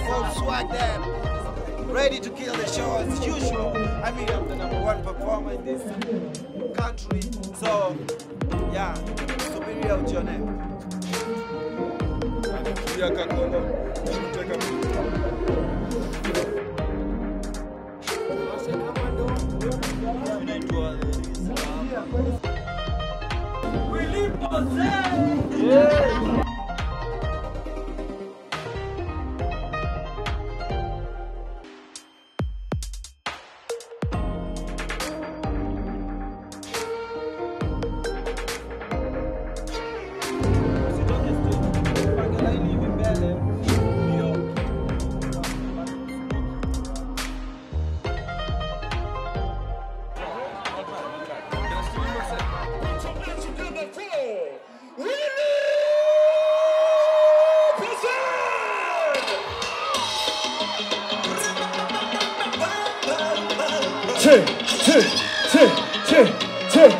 full swag there. Ready to kill the show as usual. I mean, I'm the number one performer in this country. So, yeah, subiria ujione. Pia Kakolo, Mteka Usitoke stage. Pange laini hivi mbele. Ndio. Che, che, che, che, che.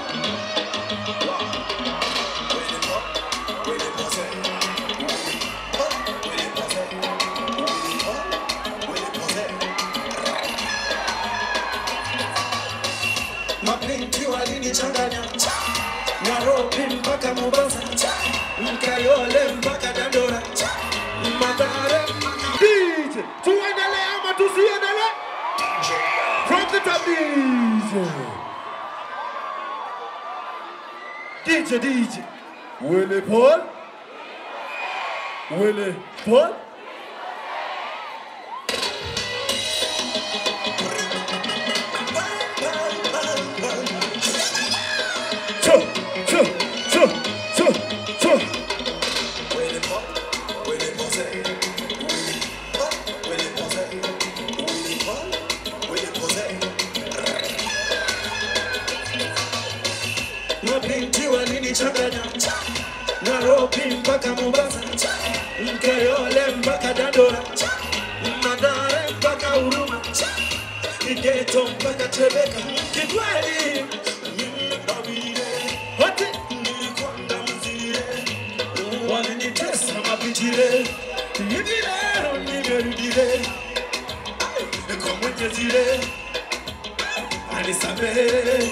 mapinti walinichanganya Nairobi mpaka Mombasa Mkayole mpaka Dandora Madare DJ, tuendelee ama tusiendelee? From the top DJ. DJ, DJ. Willie Paul. Willie Paul. Choo, choo, choo, choo, choo. Mapinti walinichanganya Nairobi mpaka Mombasa Mkayole mpaka Dandora Madare mpaka Huruma Kigeto mpaka Tebeka Kikweli mimi Davide Wote nilikwenda mzile Walinitesa mapitile Hivi leo nimerudile Kwa mwenyezi le Anisamehe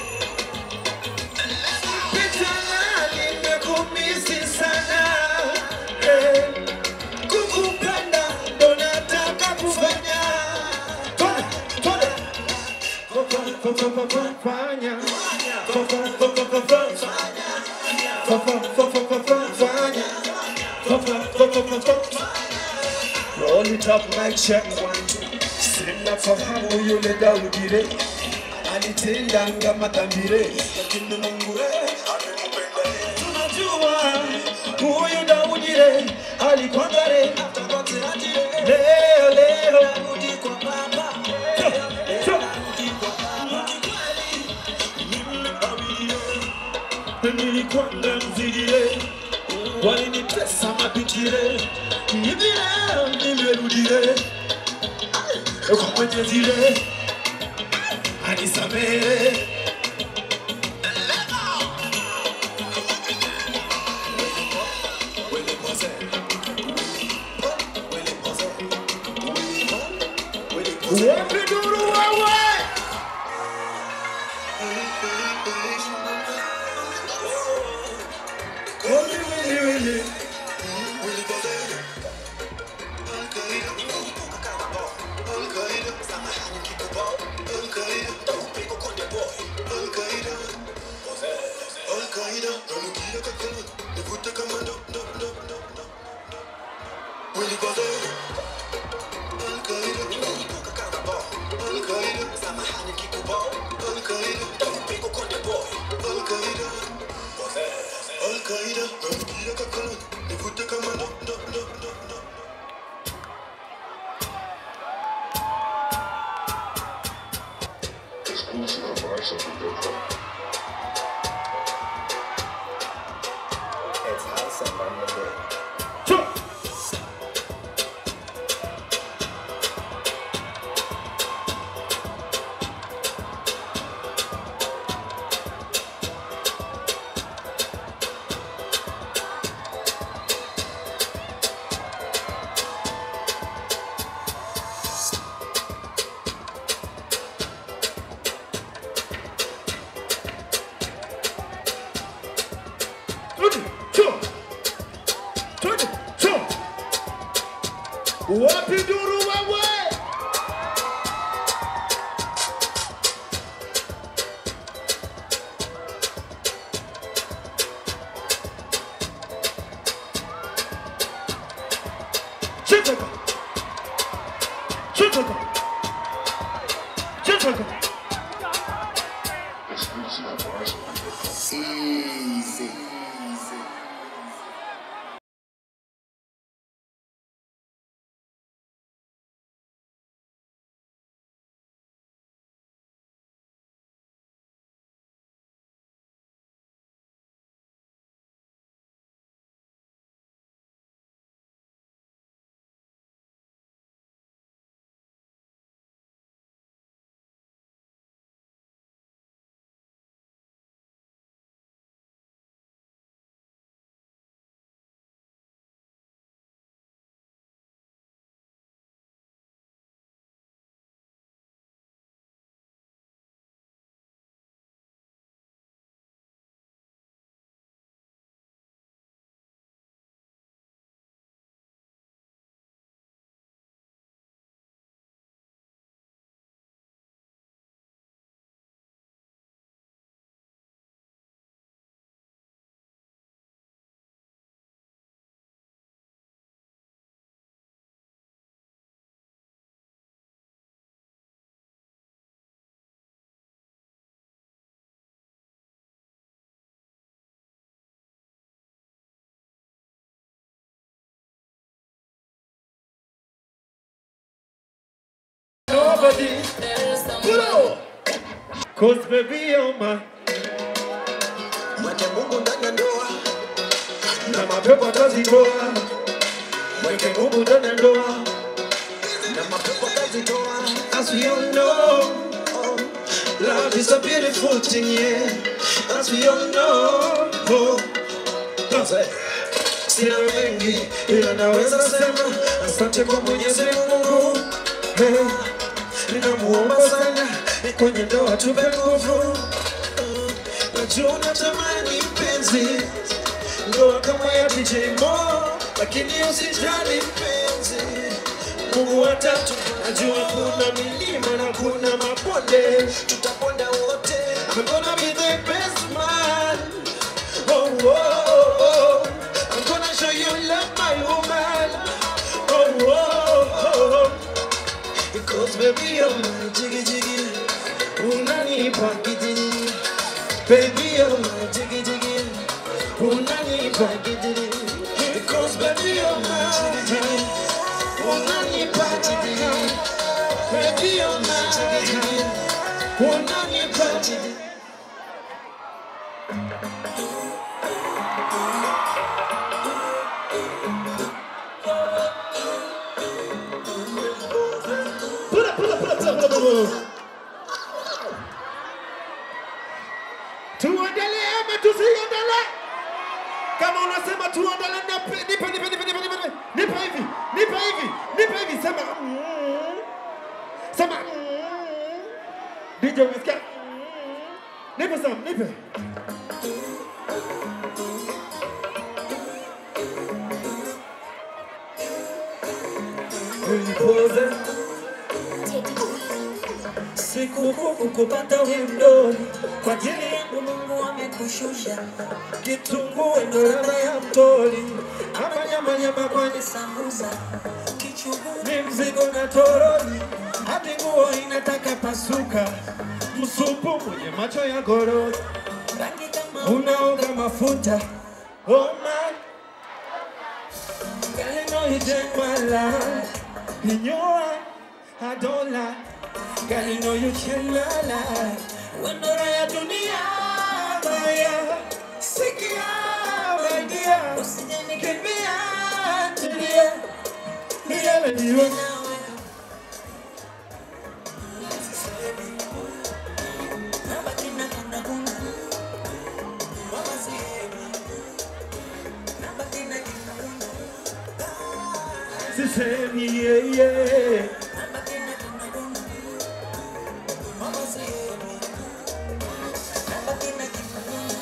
Pitana nimekumisi sana eh, kukupenda ndo nataka kufanya Tole, tole. Fa- fa- fa- fa- Fanya. Fa- fa- fa- fa- fa- fa- Fa- fa- fa- fa- fa- fa- Fanya. Fa- fa- fa- fa- fa- fa- Roll it up like check one two Sina fahamu yule Daudire Alitendanga madhambire Lakini Mungu eh, amempenda yeye. Tunajua huyu Daudire alikuwa ngare Leo leo Rudi kwa baba Rudi kwa baba Mimi Daudire nilikwenda mzigile walinitesa mapitile hivi leo nimerudile kwa mwenyezile anisamehe Wapi duru wewe? Wili, wili, wili. Choo. somebody. Pull up. Cause baby, you're my Mweke Mungu ndani ya ndoa, na mapepo atazitoa. Mweke Mungu ndani ya ndoa. na mapepo atazitoa. As we all know, love is a beautiful thing, yeah. As we all know, oh, sina mengi ila naweza sema asante kwa Mwenyezi Mungu. Hey, ninamuomba sana kwenye ndoa tupe nguvu. Najua unatamani mpenzi, ndoa kama ya DJ Mo, lakini usijali mpenzi Mungu watatu, najua kuna milima na kuna mabonde, Tutaponda wote, I'm gonna be the best man. Oh, oh, oh, oh. I'm gonna show you love, my woman. Oh, oh, oh, oh. Because baby, you're my jiggy jiggy. Unanipa kijiji. Baby, you're my jiggy jiggy. Unanipa kijiji. Because baby, you're my jiggy jiggy. Unanipa kijiji. Baby, you're my jiggy jiggy. Unanipa kijiji. Pull up, pull up, pull up, pull up, pull up, pull up. Tuendelee ama tusiendelee? Kama unasema tuendelee, nipe, nipe, nipe, nipe, nipe, nipe, nipe hivi, nipe hivi, nipe hivi, sema mm. sema mm. DJ umesikia? Mm. Nipe Sam, nipe. Ulipoza sikukuu kukupata wimdoni kwa ajili yangu Mungu amekushusha kitunguu ndo ladha ya mtoli ama nyama nyama kwani sambusa kichuguu ni mzigo na toroli hadi nguo inataka pasuka msupu mwenye macho ya gorori rangi kama unaoga mafuta oh my Girl, you know you change my life In your eye, I don't lie Girl, you know you change my life Wendora ya dunia Maya Sikia, my dear usije Kimbia, tulia Niyele niwe nawe nabaki na kunda kunda mama sihemi nabaki na kunda kunda Sisemi, yeah, yeah nabaki na kunda kunda mama sihemi nabaki na kunda kunda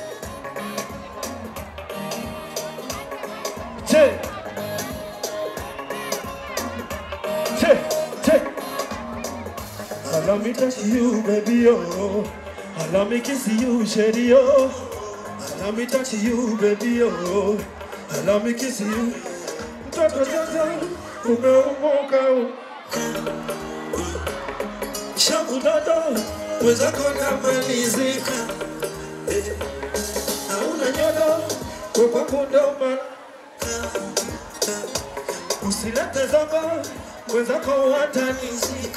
Che Che Che Allow me touch you, baby, oh Allow me kiss you, shady, oh Allow me touch you, baby, oh Allow me kiss you Mtoto sasa umeumoka oh. Shaku dodo mwenzako namalizika Eh, hauna nyodo kwa kwako ndo maana Usilete zogo, mwenzako watanizika.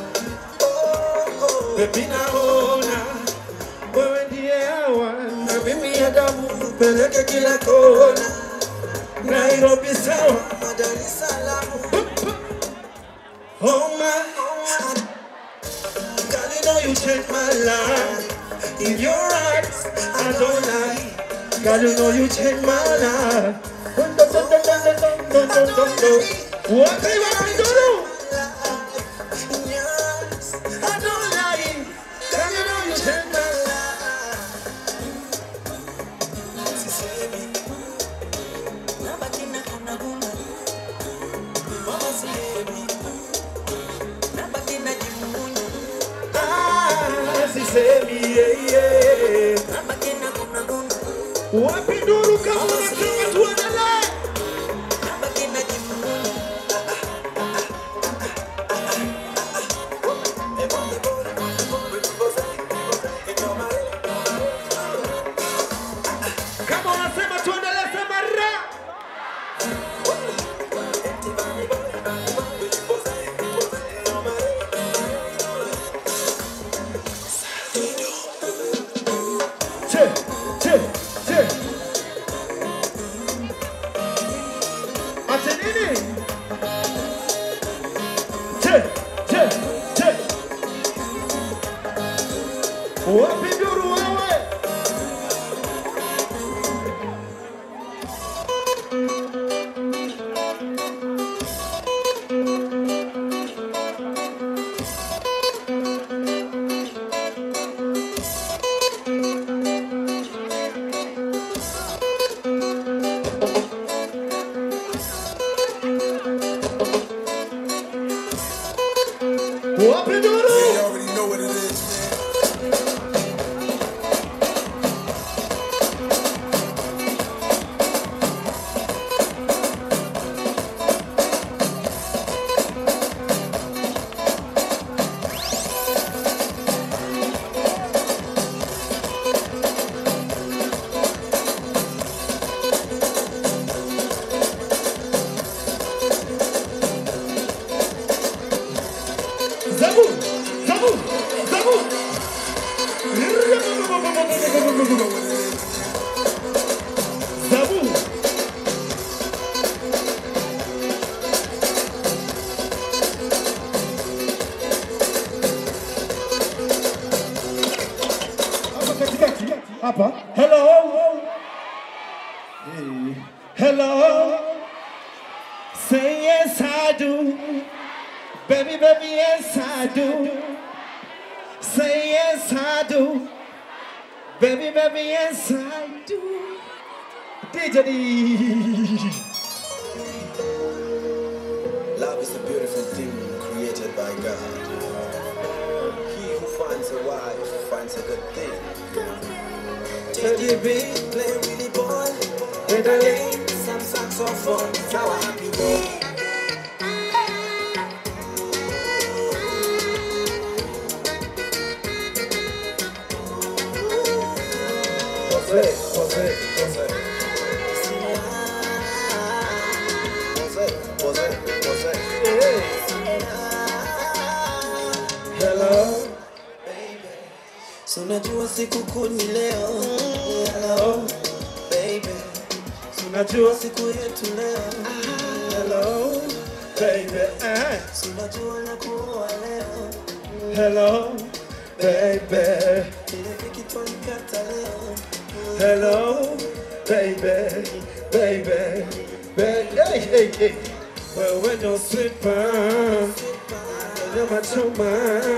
Baby naona wewe ndiye hawa na mimi Adamu, peleke kila kona. Nairobi sawa, Dar es Salaam, oh my. Girl, you know you changed my life. In your eyes, I don't lie. Girl, you know you changed my life. Dun, dun, dun, dun, dun, dun, dun, dun, dun, dun. Wapi wapi duru? in your eyes, I don't lie. Girl, you know you changed my life. sisemi, nabaki na kunda kunda mama sihemi nabaki na kunda Ah, sisemi yeah, yeah. nabaki na kunda kunda Wapi duru kama unataka tuendelee? nabaki na kunda Kama unasema tuendelee, sema ra. Wapi nduru? You already know what it is. Zabu, Zabu, Zabu. Zabu. Hapa katikati, hapa. Hello. Hey. Hello. Say yes I do. Baby, baby, yes I do. Say yes I do. Baby, baby, yes I do. DJ D. Love is a beautiful thing created by God. He who finds a wife finds a good thing. Teddy B, play Willie boy. With a lane, some saxophone. It's our happy day. Jose, Jose, Jose. Jose, Jose, Jose. Hello. So najua siku kuu ni leo. Hello, baby. Unajua Siku yetu leo. hello baby. Eh. So najua na kuoa leo. Hello baby. Ile kitu nikata leo. Hello baby. Baby. Baby. Hey, hey, hey. Wewe ndo sweeper. Nyama choma.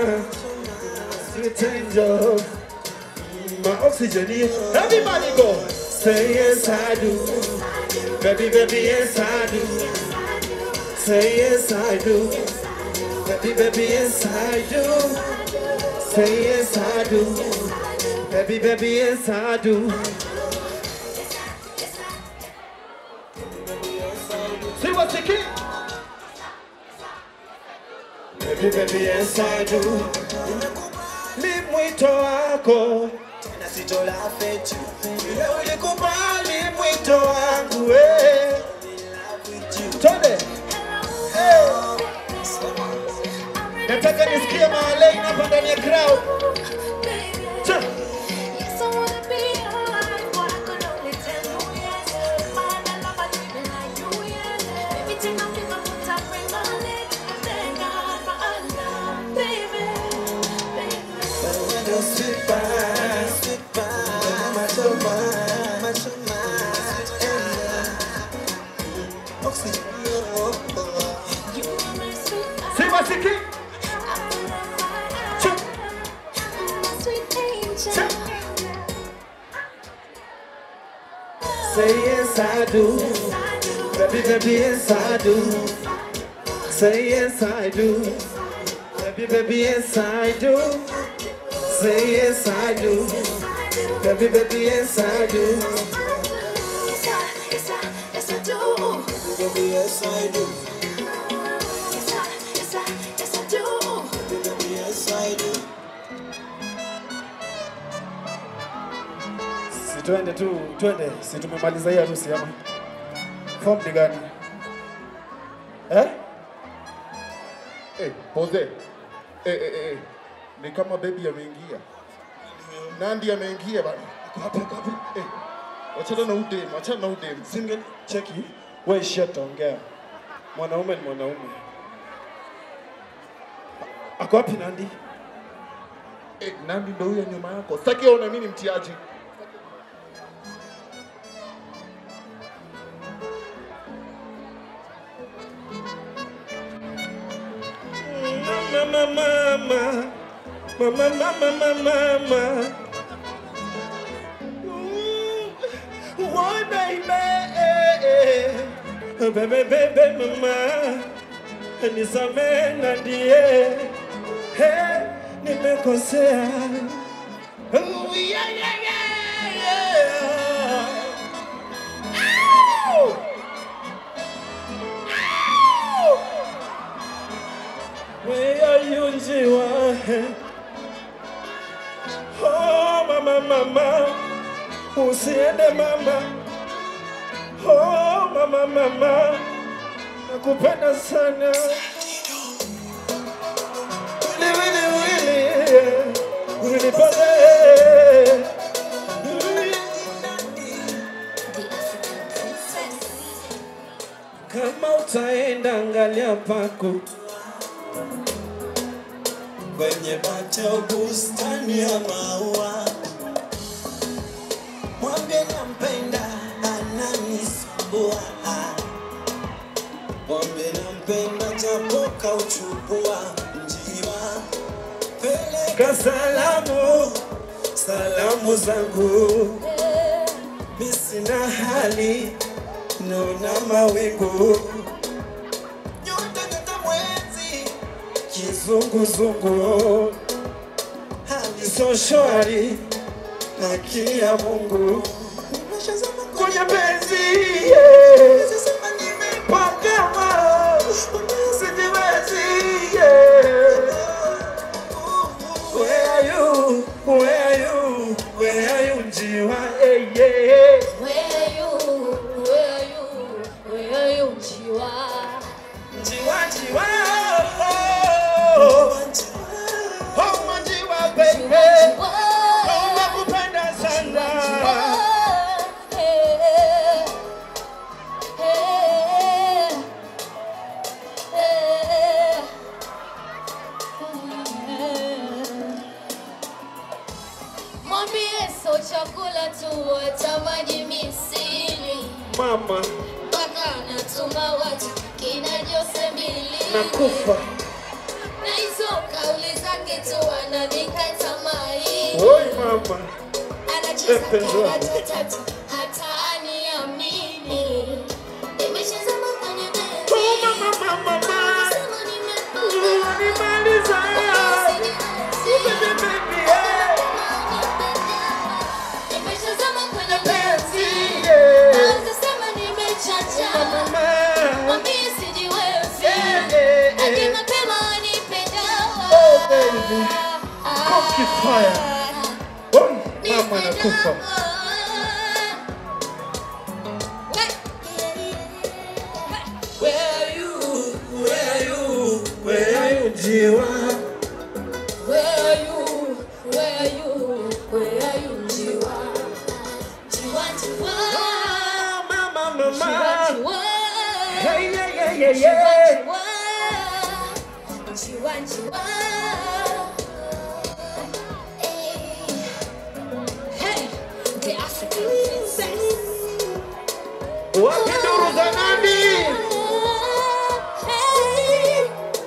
Sweet angel. My oxygen. Everybody go. Say yes I do. Baby, baby, yes I do. Say yes I do. Baby, baby, yes I do. Say yes I do. Baby, baby, yes I do. See what's the key? Baby, baby, yes I do. Ni mwito wako Na sitolafe tu. Vile ulikubali mwito wangu eh. Twende. Eh. Nataka nisikie Marley hapa ndani ya crowd. Cha. Ndio sipa, sipa. Machoma, machoma. Oxygen. Si wasiki. Cha. Cha. Say yes I do. Baby, baby, yes I do. Say yes I do. Baby, baby, yes I do. Say yes I do. Baby, baby, yes I do. Baby, yes I do. Baby, yes I do. Si twende tu, twende. Si tumemaliza hii harusi ama? Form ni gani? Eh? Eh, Jose. Eh, eh, eh. Ni kama baby ameingia. Nandi ameingia bana. Wapi wapi? Eh. Wachana na udem, wachana na udem. Single cheki. Wewe shut ongea. Mwanaume ni mwanaume. Ako wapi Nandi? Eh, Nandi ndo huyo nyuma yako. Sitaki aone mimi ni mtiaji. Mama, mama, mama, mama, mama, mama. Mm, Why, baby? Baby, baby, mama. Nisamehe na ndiye. Hey, nimekosea. Oh, yeah, yeah, yeah, yeah. Ow! Ow! Where are you, Njiwa? Oh, mama, mama, usiende mama. Oh, mama, mama, nakupenda sana. Wili, wili, wili, wili pale. Kama utaenda angalia pako kwenye bata bustani ya maua, mwambie nampenda, ananisumbua. Mwambie nampenda, japo kauchukua njiwa, peleka kasalamu salamu zangu mi sina hali, naona mawingu, nyota nyota mwezi, kizunguzungu hali so shwari haki ya Mungu nimeshazama kwenye penzi yeah. sema nime Pakama sijiwezi yeah. Where are you? Where are you? Where are you njiwa hey, yeah. Where are you? Where are you? Where are you, Njiwa? Njiwa njiwa oh. Oh, manjiwa baby Njiwa. Oh, nakupenda sana Hey, hey, hey, hey. Mwambie so chakula tu watamani misili Mama mpaka natuma watu kina Jose mbili nakufa na hizo kauli zake tu ananikata mai Oi mama anacheza Mpenzi wangu. karata tatu hata aniamini nimeshazama kwenye Oh bezi mama mama mama Sema nimependa. Unanimaliza Baby baby yeah Nimeshazama kwenye bezi Penzi yeah Naanza sema nimechacha Mama Mwambie sijiwezi Yeah, yeah, yeah. Aje mapema anipenda Oh, baby. Cocky fire. Oi mama nakufa Where are you? Where are you? Where are you njiwa Where are you? Where are you? Where are you, Njiwa? Njiwa, Njiwa. Oh mama Njiwa, mama Njiwa. Hey yeah yeah yeah yeah Njiwa, Njiwa. Hey, the African princess. Wapi nduru za nani Hey.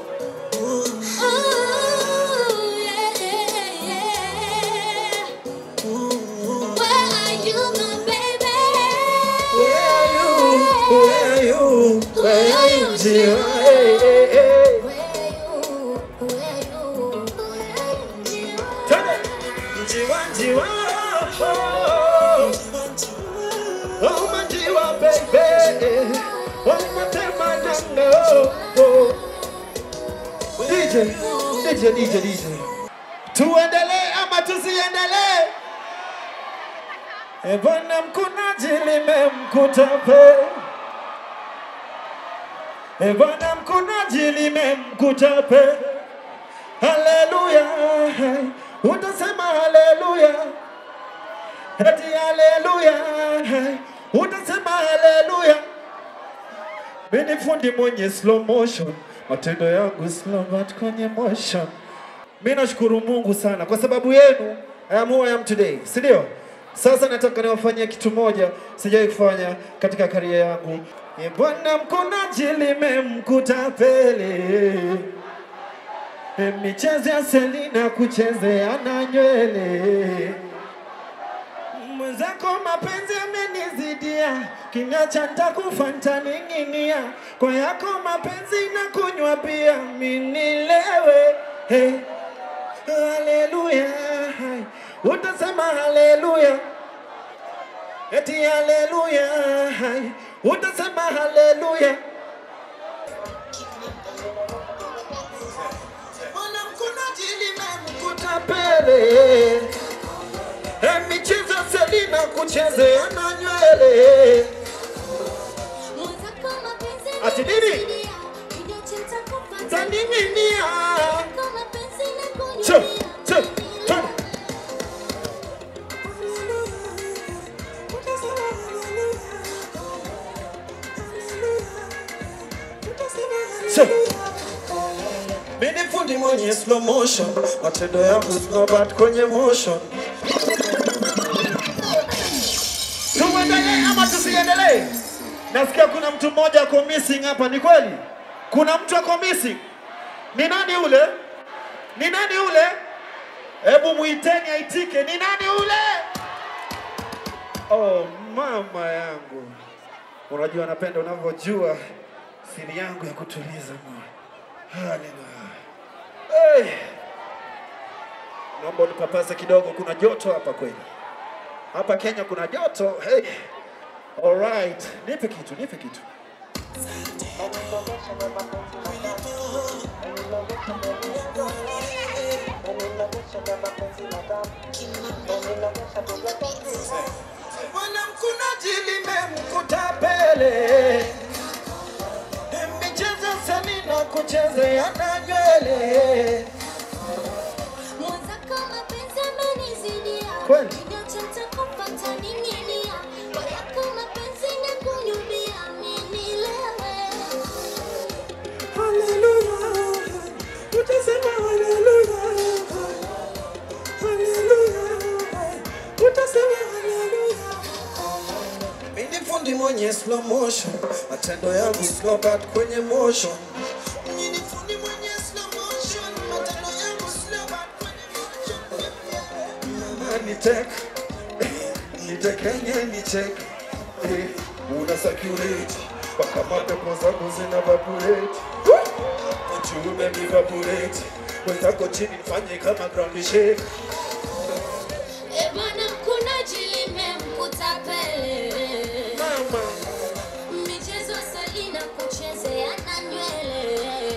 Oh, yeah, yeah, yeah. Where are you, my baby? Where are you Where are you Where are you njiwa Hey hey hey Where are you? Where are you? Where are you, Njiwa? Twende. Njiwa njiwa oh. Oh manjiwa baby Oh matema nanga oh. DJ DJ DJ DJ Tuendelee ama tusiendelee E bwana mkunaji limemkuta pe E bwana mkunaji limemkuta pe Haleluya Utasema haleluya Eti haleluya Utasema haleluya Mimi fundi mwenye slow motion Matendo yangu slow but kwenye motion Mimi nashukuru Mungu sana kwa sababu yenu I am who I am today, si ndio? Sasa nataka niwafanyie kitu moja sijawahi kufanya katika karia yangu. E Bwana mkunaji limemkuta pele E, michezo ya Selina kuchezea na nywele mwenzako mapenzi amenizidia, kiniacha nitakufa nitaning'inia. Kwa yako mapenzi na kunywa bia, minilewe hey, haleluya, utasema haleluya, eti haleluya, utasema haleluya. Mwanamkunaji limemkuta pele, Eh, michezo Selina kuchezea na nywele Ati nini? taniminia Che, che, che. Che. Mimi ni fundi mwenye slow motion, matendo yangu slow but kwenye motion. Tuendelee ama tusiendelee? Nasikia kuna mtu mmoja ako missing hapa, ni kweli? Kuna mtu ako missing. Ni nani ule? Ni nani ule? Hebu muiteni aitike. Ni nani ule? Oh, mama yangu, unajua napenda unavyojua siri yangu ya kutuliza moyo. Haleluya. Hey. Naomba unipapase kidogo, kuna joto hapa kweli. Hapa Kenya kuna joto. Hey. All right. Nipe kitu, nipe kitu. Mwanamkunaji limemkuta pele, michezo Selina kuchezea na nywele. Kweli? Mimi ni fundi mwenye slow motion, matendo yangu slow but kwenye motion. Mimi ni fundi mwenye slow motion, matendo yangu slow but kwenye motion. Mama ni tek, nitekenye ni check, eh, una circulate mpaka mapepo zako zina vaporate, uchume mi vaporate, wenzako chini fanye kama ground shake. Mama, Michezo Selina kuchezea na nywele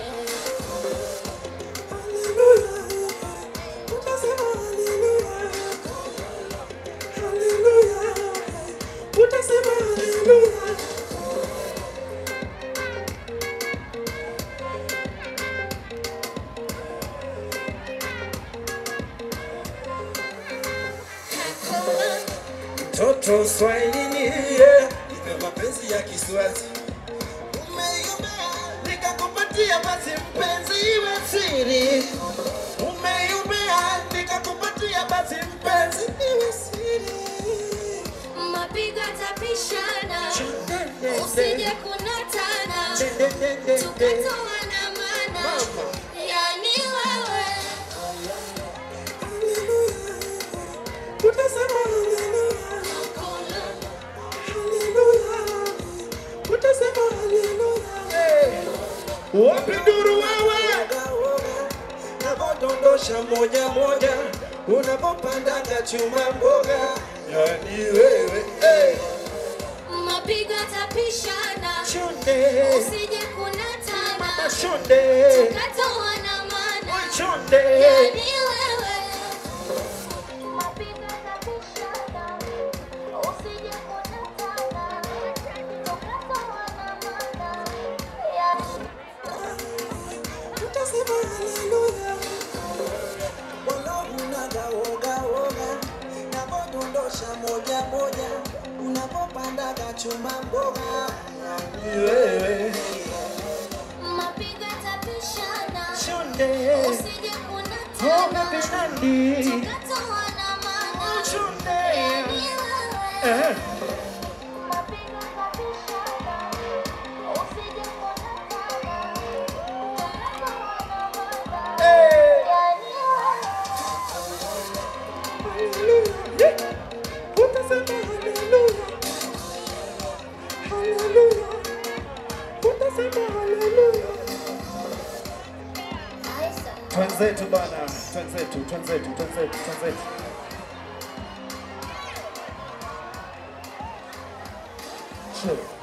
Toto Swahilini, yeah. Nipe mapenzi ya Kiswazi. Umeyumbea, nikakupatia basi mpenzi iwe siri. Umeyumbea, nikakupatia basi mpenzi iwe siri. mapigo tapishana usije kunatana tukatoana mana yani wewe Wapi nduru wewe? Navodondosha moja moja, unapopandaga chuma mboga, yani wewe hey. mapigo tapishana Chonde, usije kunatana chonde, tukatoana mana chonde. yani wewe mapigo tapishana usije kunatana tukatoana mana yani Wala unaga woga woga, navodondosha moja moja, unapopandaga chuma mboga, Ni wewe mapigo tapishana chonde, usije oh kunatana baby Nandi, tukatoana mana chonde. yani wewe Eh. mapigo tapishana usije kunatana tukatoana mana Hey. yani wewe Twenzetu bana, twenzetu, twenzetu, twenzetu, twenzetu. Sure.